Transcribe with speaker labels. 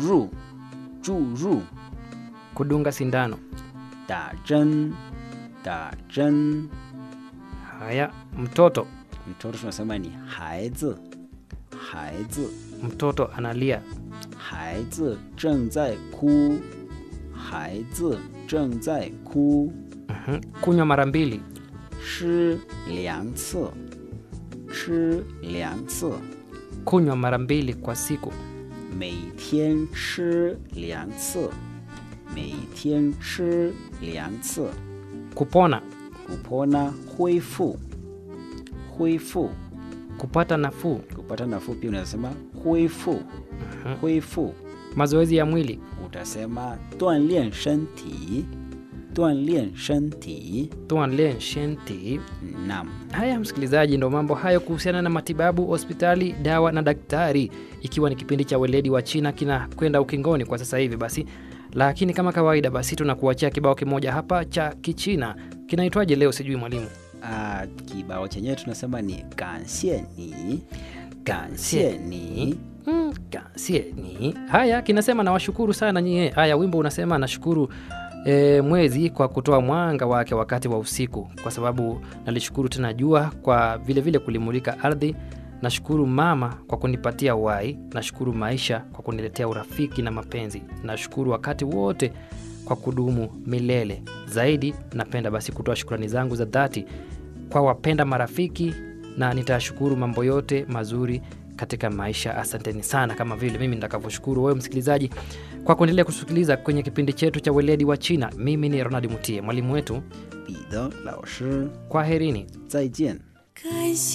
Speaker 1: 入注入
Speaker 2: kudunga sindano.
Speaker 1: 打针打针
Speaker 2: Haya, mtoto.
Speaker 1: mtoto tunasema ni 孩子孩子
Speaker 2: Mtoto analia.
Speaker 1: 孩子正在哭孩子正在哭
Speaker 2: Mhm. Kunywa mara mbili.
Speaker 1: 吃两次吃两次
Speaker 2: Kunywa mara mbili kwa siku.
Speaker 1: 每天吃两次每天吃两次
Speaker 2: Kupona.
Speaker 1: kupona 恢复恢复
Speaker 2: Kupata nafuu.
Speaker 1: kupata nafuu pia unasema 恢复恢复
Speaker 2: Mazoezi ya mwili.
Speaker 1: utasema 锻炼身体锻炼身体
Speaker 2: Tuanlen shenti.
Speaker 1: nam
Speaker 2: Haya msikilizaji, ndo mambo hayo kuhusiana na matibabu, hospitali, dawa na daktari, ikiwa ni kipindi cha weledi wa China kinakwenda ukingoni kwa sasa hivi. Basi lakini kama kawaida, basi tunakuachia kibao kimoja hapa cha Kichina. Kinaitwaje leo? Sijui mwalimu.
Speaker 1: Ah, kibao chenyewe tunasema ni 感谢你感谢你
Speaker 2: Mm, kansie ni haya, kinasema nawashukuru sana nyie. Haya, wimbo unasema nashukuru e, mwezi kwa kutoa mwanga wake wakati wa usiku, kwa sababu nalishukuru tena jua kwa vile vile kulimulika ardhi. Nashukuru mama kwa kunipatia uhai. Nashukuru maisha kwa kuniletea urafiki na mapenzi. Nashukuru wakati wote kwa kudumu milele. Zaidi napenda basi kutoa shukrani zangu za dhati kwa wapenda marafiki na nitashukuru mambo yote mazuri katika maisha. Asanteni sana, kama vile mimi nitakavyoshukuru wewe msikilizaji kwa kuendelea kusikiliza kwenye kipindi chetu cha weledi wa China. Mimi ni Ronald Mutie, mwalimu wetu.
Speaker 1: 彼得老师
Speaker 2: Kwaherini.
Speaker 1: 再见。
Speaker 3: 感谢